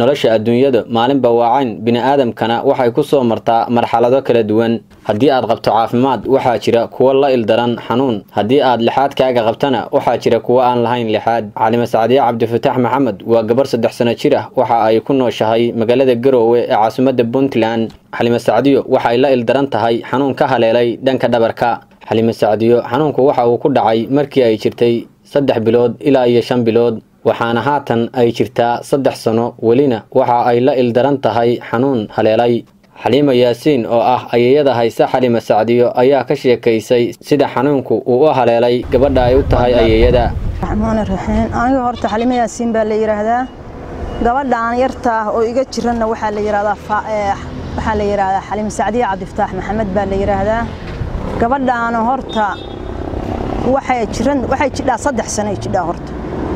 nolosha adduunyada maalinba waacayn bini'aadamkana waxay ku soo martaa marxalado kala duwan haddii aad qabto caafimaad waxaa jira kuwo la ildaran xanuun haddii aad lixaadkaaga qabtana waxaa jira kuwo aan lahayn lixaad xalime sacdiye cabdifataax maxamed waa gabar saddex sano jir ah waxa ay ku nooshahay magaalada garoowe ee caasimadda puntland xalime sacdiyo waxay la ildaran tahay xanuun ka haleelay dhanka dhabarka xalime sacdiyo xanuunku waxa uu ku dhacay markii ay jirtay saddex bilood ilaa iyo shan bilood waxaana haatan ay jirtaa saddex sano welina waxa ay la ildaran tahay xanuun haleelay xaliima yaasiin oo ah ayayada hayse xalime sacdiyo ayaa ka sheekaysay sida xanuunku uu u haleelay gabadha ay u tahay ayayada raxmaan raxiim aniga horta xalime yaasiin baa la yidhaahdaa gabadhaan yarta ah oo iga jiranna waxaa la yidhahdaa waxaa la yidhahdaa xalime sacdiye cabdifataax maxamed baa la yidhaahdaa gabadhaana horta waxay jiran waxay jidhaa saddex sanoy jidhaa horta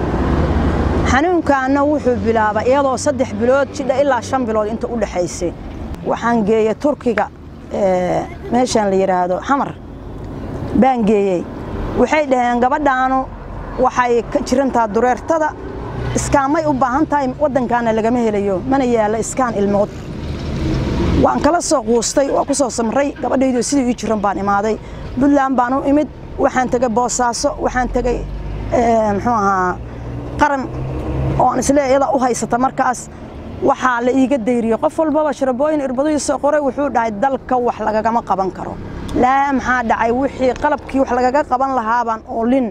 xanuunkaana wuxuu bilaabay iyadoo saddex bilood jidha ilaa shan bilood inta u dhexaysay waxaan geeyey turkiga meeshaan la yidhaahdo xamar baan geeyey waxay dhaheen gabadhaanu waxay ka jirantaha dureertada iskaanmay u baahan tahay waddankaana lagama helayo mana yaalla iskaan ilmood waan kala soo quustay waa ku soo samray gabadhaydoo sidii ii jiran baan imaaday puntland baan u imid waxaan tegey boosaaso waxaan tegey muxuu ahaa qaran oo aan isle iyada u haysata markaas waxaa la iiga dayriyey qof walbaba sharabooyin irbadihiisa qoray wuxuu dhahay dalka wax lagagama qaban karo laa maxaa dhacay wixii qalabkii wax lagaga qaban lahaabaan oolin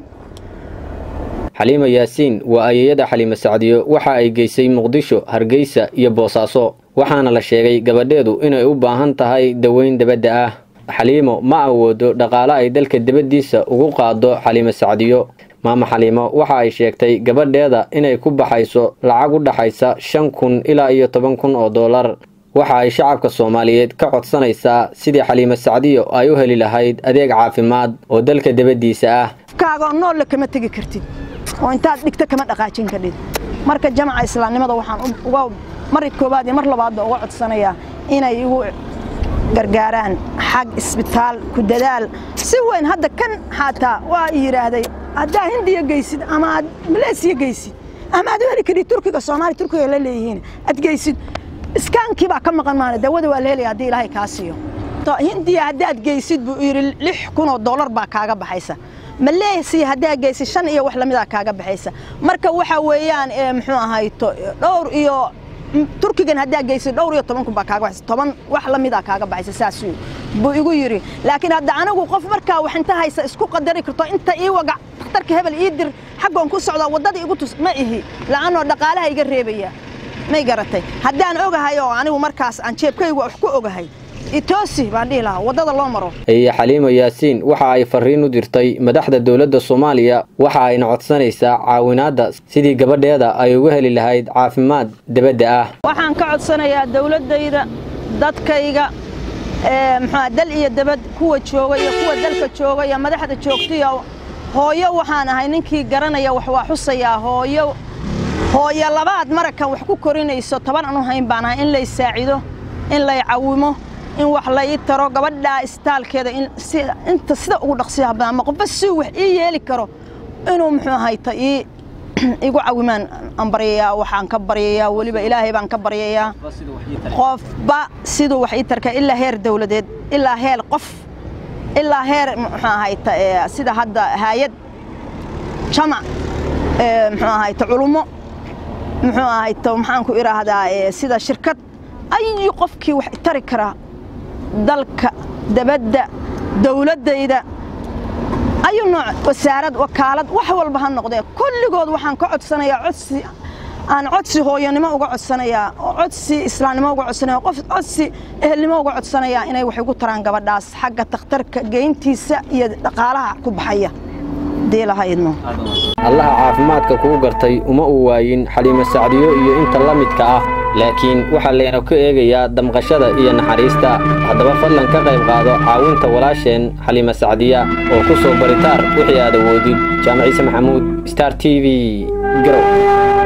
xaliima yaasiin waa ayayada xaliime sacdiyo waxa ay geysay muqdisho hargeysa iyo boosaaso waxaana la sheegay gabadheedu inay u baahan tahay daweyn dabadda ah xaliimo ma awoodo dhaqaale ay dalka dibaddiisa ugu qaado xaliime sacdiyo maama xaliimo waxa ay sheegtay gabadheeda inay ku baxayso lacag u dhaxaysa shan kun ilaa iyo toban kun oo dollar waxa ay shacabka soomaaliyeed ka codsanaysaa sidii xaliime sacdiyo ay u heli lahayd adeeg caafimaad oo dalka dibaddiisa ah kaagoo noolle kama tegi kartid oo intaad dhigto kama dhaqaajin kadhid marka jamaca islaamnimada waxaan uga mari koowaad iyo mar labaadba uga codsanayaa inay igu gargaaraan xag isbitaal ku dadaal si weyn hadda kan xaataa waa yidhaahday haddaa hindiya geysid ama aad maleesiya geysid ama aad u heli kadhid turkiga soomaaliya turkiga la leeyihiin aad geysid iskaankii baa ka maqan maana dawada waa la helaya haddii ilaahay kaa siiyo hindiya haddaad geysid buu yidhi lix kun oo dollar baa kaaga baxaysa maleesiya haddaa geysid shan iyo wax lamidaa kaaga baxaysa marka waxa weeyaan muxuu ahayto dhowr iyo turkigan haddaa geysid dhowr iyo toban kun baa kaaga baxaysa toban wax lamidaa kaaga baxaysa saasuu buu igu yidhi laakiin hadda anigu qof markaa wax inta haysa isku qadari karto inta ii wagac dhakhtarka hebel ii dir xaggoon ku socdaa waddada igu tus ma ihi la'annoo dhaqaalaha iga reebaya may garatay haddaan ogahay oo anigu markaas aan jeebkaygu wax ku ogahay itoosi baan dhihi lahaa waddada loo maro eye xaliima yaasiin waxa ay farriin u dirtay madaxda dowladda soomaaliya waxa ayna codsanaysaa caawinaadda sidii gabadheeda ay uga heli lahayd caafimaad debadda ah waxaan ka codsanayaa dowladdayda dadkayga muxua dal iyo debad kuwa jooga iyo kuwa dalka jooga iyo madaxda joogtaiyo hooyo waxaan ahay ninkii garanaya wax waa xusayaa hooyo hooyo labaad marakan wax ku korinayso toban anu hayn baan ahay in lay saacido in lay cawimo in wax la ii taro gabadhaa istaalkeeda inta sida ugu dhaqsiyaha badan ama qofba si wax ii yeeli karo inuu muxuu ahayta ii igu cawimaan aan baryayaa waxaan ka baryayaa weliba ilaahay baan ka baryayaa qofba siduu wax ii tarka ilaa heer dawladeed ilaa heer qof ilaa heer muxuu ahayta sida hadda haayad jamac muxuu ahayta culummo muxuu ahayta maxaan ku idhaahdaa sida shirkad ayu qofkii wax tari karaa dalka dabadda dawladdayda ayu nooc wasaarad wakaalad wax walba ha noqdee kulligood waxaan ka codsanayaa codsi aan codsi hooyonimo uga codsanayaa oo codsi islaamnimo uga codsanaya qof codsi ehelnimo uga codsanayaa inay wax igu taraan gabadhaas xagga takhtarka geyntiisa iyo dhaqaalaha ku baxaya diilahaydno allaha caafimaadka kuu gartay uma uu waayin xaliime sacdiyo iyo inta la midka ah laakiin waxaa layna ka eegayaa damqashada iyo naxariista haddaba fadlan ka qayb qaado caawinta walaasheen xaliime sacdiya oo ku soo baritaar wixii aad awoodid jaamac ciise maxamuud star t v garow